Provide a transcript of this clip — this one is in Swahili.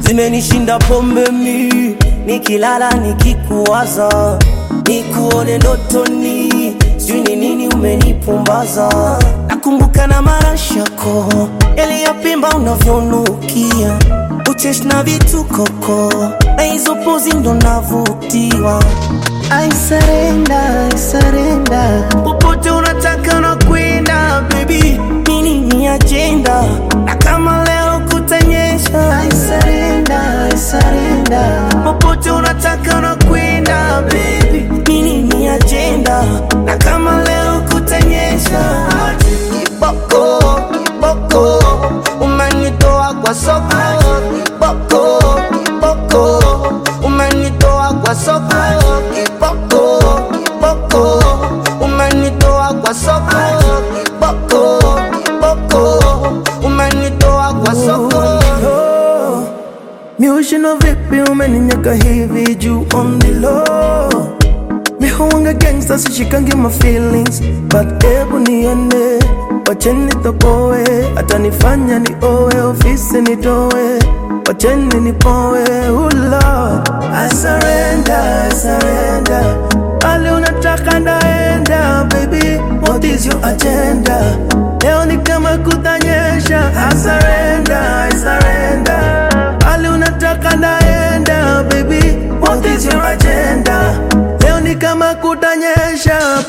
zimenishinda pombe mi nikilala nikikuwaza nikuone ndotoni sijui ni nini umenipumbaza nakumbuka na marashako yaliyopimba unavyonukia uchesh na vitukoko na hizo pozi ndo navutiwa I surrender, I surrender. Popote unataka na kwenda baby, nini ni agenda na kama leo kutanyesha. I surrender, I surrender. Popote unataka na kwenda baby, nini ni agenda na kama leo kutanyesha. Kiboko, kiboko, umenitoa kwa soko. Kiboko, kiboko, umenitoa kwa soko. Kiboko, kiboko, umenitoa kwa soko. Kiboko, kiboko, umenitoa kwa soko. Miushino vipi umeninyaka hivi juu on the low Mihuanga gangsta sishikangi my feelings But ebu niende Wacheni topoe Hata nifanya ni owe Ofisi nitowe Wacheni nipowe Oh Lord I surrender, I surrender Ali unataka ndaenda Baby, what is your agenda? Leo ni kama kutanyesha I surrender, I surrender Ali unataka ndaenda Baby, what is your agenda? Leo ni kama kutanyesha